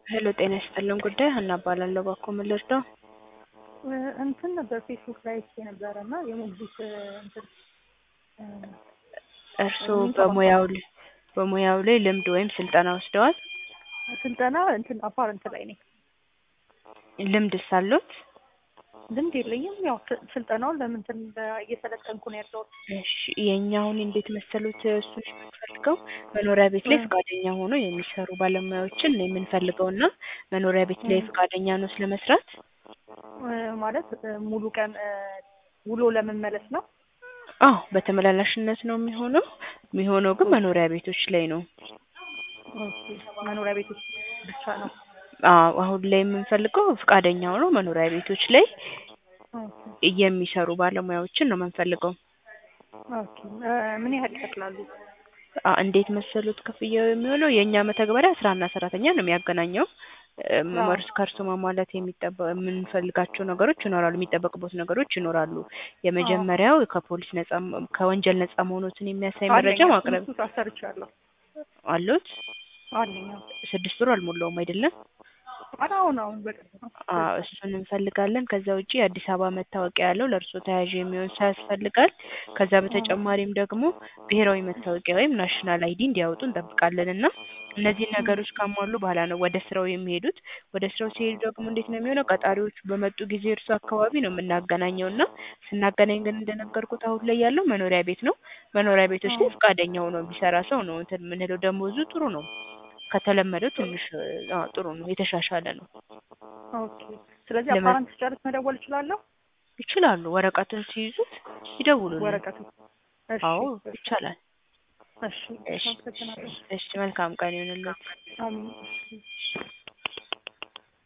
ሄሎ ጤና ይስጥልን ጉዳይ ሀና እባላለሁ። እባክዎ ምን ልርዳው? እንትን ነበር ፌስቡክ ላይ አይቼ ነበረ እና የሞግዚት እንትን እርስዎ በሙያው ላይ በሙያው ላይ ልምድ ወይም ስልጠና ወስደዋል? ስልጠና እንትን አፓረንት ላይ ነኝ። ልምድስ አለዎት? ልምድ የለኝም። ያው ስ- ስልጠናውን ለምን እንትን እየሰለጠንኩ ነው ያለሁት። እሺ የእኛ አሁን እንዴት መሰሉት እሱን የምንፈልገው መኖሪያ ቤት ላይ እ። ፈቃደኛ ሆኖ የሚሰሩ ባለሙያዎችን ነው የምንፈልገው እና መኖሪያ ቤት ላይ ፈቃደኛ ነው ለመስራት? እ፣ ማለት እ፣ ሙሉ ቀን እ፣ ውሎ ለመመለስ ነው። አዎ በተመላላሽነት ነው የሚሆነው። የሚሆነው ግን መኖሪያ ቤቶች ላይ ነው። ኦኬ፣ መኖሪያ ቤት ውስጥ ብቻ ነው። አዎ አሁን ላይ የምንፈልገው ፈቃደኛ ሆኖ መኖሪያ ቤቶች ላይ ኦኬ፣ የሚሰሩ ባለሙያዎችን ነው የምንፈልገው። ኦኬ። እ፣ ምን ያህል ይከፍላሉ? አ- እንዴት መሰሉት ክፍያው የሚሆነው የእኛ መተግበሪያ ስራና ሰራተኛ ነው የሚያገናኘው። እም፣ አዎ። እርስ ከእርሱ ማሟላት የሚጠበ የምንፈልጋቸው ነገሮች ይኖራሉ፣ የሚጠበቅቦት ነገሮች ይኖራሉ። የመጀመሪያው ከፖሊስ ነጻ ም- ከወንጀል ነጻ መሆኖትን የሚያሳይ መረጃ አለኝ፣ ማቅረብ እሱ አሰርቻለሁ። አሉት። አለኝ። አዎ። ስድስት ወር አልሞላውም አይደለም? ኧረ አሁን አሁን በቅርብ ነው። አዎ እሱን እንፈልጋለን። ከዛ ውጪ የአዲስ አበባ መታወቂያ ያለው ለእርሶ ተያዥ የሚሆን ሰው ያስፈልጋል። ከዛ በተጨማሪም ደግሞ ብሔራዊ መታወቂያ ወይም ናሽናል አይዲ እንዲያወጡ እንጠብቃለን እና እነዚህን ነገሮች ካሟሉ በኋላ ነው ወደ ስራው የሚሄዱት። ወደ ስራው ሲሄዱ ደግሞ እንዴት ነው የሚሆነው? ቀጣሪዎቹ በመጡ ጊዜ እርሱ አካባቢ ነው የምናገናኘው እና ስናገናኝ ግን እንደነገርኩት አሁን ላይ ያለው መኖሪያ ቤት ነው። መኖሪያ ቤቶች ላይ ፈቃደኛ ሆኖ የሚሰራ ሰው ነው እንትን የምንለው። ደሞዙ ጥሩ ነው ከተለመደው ትንሽ አዎ ጥሩ ነው፣ የተሻሻለ ነው። ኦኬ። ስለዚህ ለመ- አፓረንት ስጨርስ መደወል እችላለሁ? ይችላሉ። ወረቀቱን ሲይዙት ይደውሉልን። ወረቀቱ? እሺ፣ አዎ እሺ፣ ይቻላል። እሺ። እሺ አመሰግናለሁ። እሺ፣ መልካም ቀን ይሁንልዎት። አሜን።